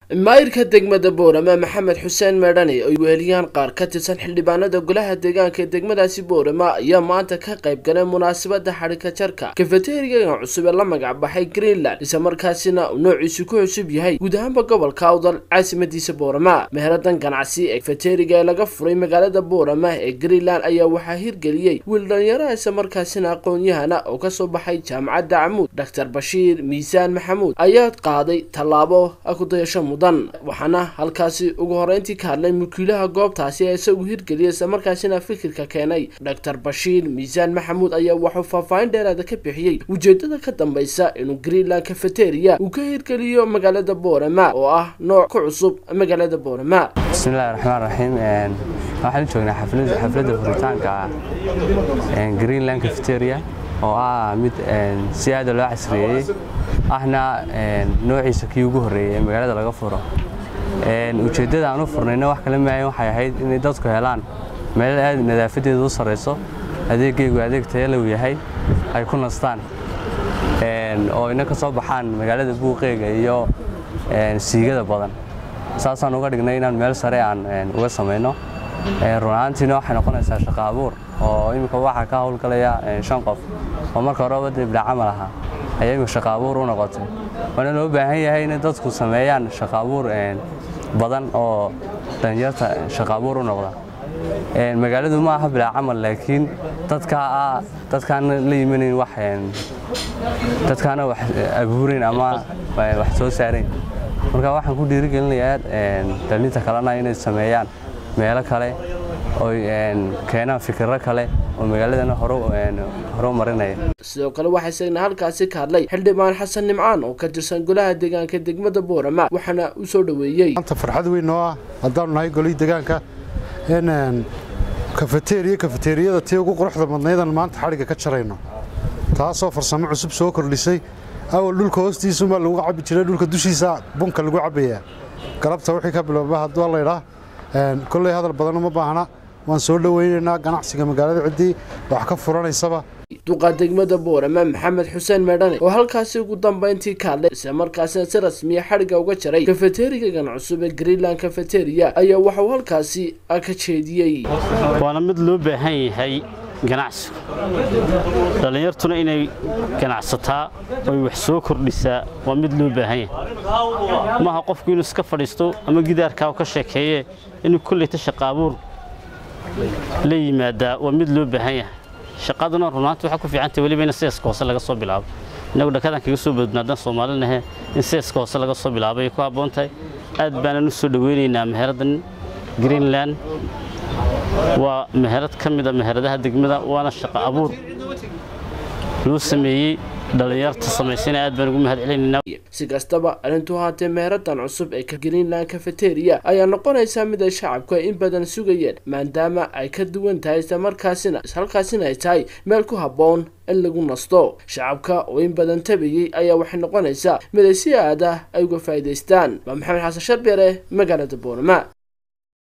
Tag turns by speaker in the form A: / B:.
A: maayirka degmada boorama maxamed xuseen meedhani ay weheliyaan qaar ka tirsan xildhibaanada golaha deegaanka ee degmadaasi boorama ayaa maanta ka qayb galay munaasabada xadhika jarka kafeteriga cusub ee la magacbaxay greenland isla markaasina uu noociisu ku cusub yahay guud ahaanba gobolka awdal caasimadiisa boorama meheradan ganacsi ee kafeteriga ee laga furay magaalada boorama ee greenland ayaa waxaa hirgeliyey wiil dhalinyaraha isla markaasina aqoon-yahana oo kasoo baxay jaamacadda camuud doctor bashiir miisaan maxamuud ayaa qaaday tallaabo kudayasho mudan waxaana halkaasi ugu horeyntii ka hadlay mulkiilaha goobtaasi ee isagu hirgeliyay isla markaasina fikirka keenay doctor bashiir miisaan maxamuud ayaa wuxuu faahfaahin dheeraada ka bixiyey ujeedada ka dambeysa inuu greenland cafeteria uu ka hirgeliyo magaalada boorama oo ah nooc ku cusub magaalada boorama
B: bismillahi raxmaan raxiim waxaan joognaa xafladda furitaanka greenland cafeteria oo ah mid si aada loo casriyeeyey ahna noociisa kii ugu horreeyey ee magaalada laga furo ujeeddada aan u furnayna wax kale maayan waxay ahayd inay dadku helaan meel aad nadaafadeedu u sarrayso adeegaygu adeeg tayalow yahay ay ku nastaan oo ina ka soo baxaan magaalada buuqeega iyo siigada badan saasaan uga dhignay inaan meel sare aan uga samayno runahaantiina waxay noqonaysaa shaqo abuur oo imika waxaa ka howlgalaya shan qof oo marka horeba dibdha camal ahaa ayagu shaqo abuur u noqotay waana loo baahan yahay inay dadku sameeyaan shaqo abuur badan oo dhalinyarta shaqo abuur u noqda magaaladu ma aha bilaa camal laakiin dadkaa dadkaana la yimanayn wax dadkaana wax abuurayn ama wax soo saarayn marka waxaan ku dhiirigelinayaa dhalinta kalena inay sameeyaan meelo kale oy keenaan fikirro kale oo magaaladana horo marinaya
A: sidoo kale waxaa isagna halkaasi ka hadlay xildhibaan xasan nimcaan oo ka tirsan golaha deegaanka degmada boorama waxaana u soo dhoweeyey
C: maanta farxad weyn oo ah haddaanu nahay golihii deegaanka in kafeteriya kafeteriyada tii ugu quruxda badnaydan maanta xadhigga ka jarayno taasoo farsamo cusub soo kordhisay awal dhulka hoostiisumaa lagu cabbi jiray dhulka dushiisa bunka lagu cabbayaa galabta wixii ka bilowba hadduu laydhaa kolley hadal badan uma baahna waan soo dhoweynaynaa ganacsiga magaalada ciddii wax ka furanaysaba
A: duqa degmada boorama maxamed xuseen meedhane oo halkaasi ugu dambeyntii ka hadlay isla markaasina si rasmiya xadhigga uga jaray kafeterigagan cusub ee greenland cafeteria ayaa waxauu halkaasi ka jeediyey
D: waana mid loo baahan yahay ganacsigu dhallinyartuna inay ganacsataa oy wax soo kordhisaa waa mid loo baahan yahay maaha qofku inuu iska fadhiisto ama gidaarkaa ka sheekeeye inuu kolleyta shaqaabuur la yimaadaa waa mid loo baahan yahay shaqaduna runaanti waxaa ku fiicantay weliba in seeska hoose laga soo bilaabo innagu dhakadan kaga soo badnaadaan soomaalinahe in seeska hoose laga soo bilaabo ay ku habboon tahay aad baanan u soo dhoweynaynaa meheraddan greenland waa meherad ka mida meheradaha degmada waana shaqo abuur loo sameeyey dhallinyarta samaysana aad baan ugu mahad celinaynaa
A: si kastaba arrintu haatee meeradan cusub ee greenland cafeteria ayaa noqonaysaa mid ay shacabku ay in badan sugayeen maadaama ay ka duwan tahay isla markaasina halkaasina ay tahay meel ku habboon in lagu nasto shacabka oo in badan tabayey ayaa waxay noqonaysaa mid ay si aad ah ay uga faa'iidaystaan waa maxamed xasan sharbeere magaalada boorama